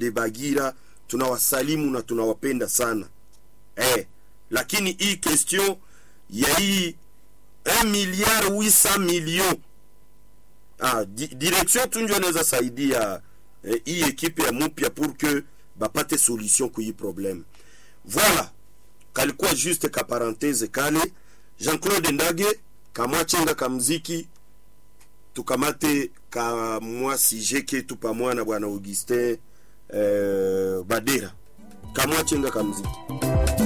de Bagira tunawasalimu na tunawapenda sana eh, lakini hii question ya hii 1 milliard 800 millions ah, di, direction tu ndio anaweza saidia eh, hii ekipe ya mupya pour que bapate solution ku hii problème voilà kalikuwa juste ka parenthese kale Jean-Claude Ndage kamwachenga kamziki tukamate kamwa sije ketu pamoja na bwana Augustin eh, Badera kamwachenga kamziki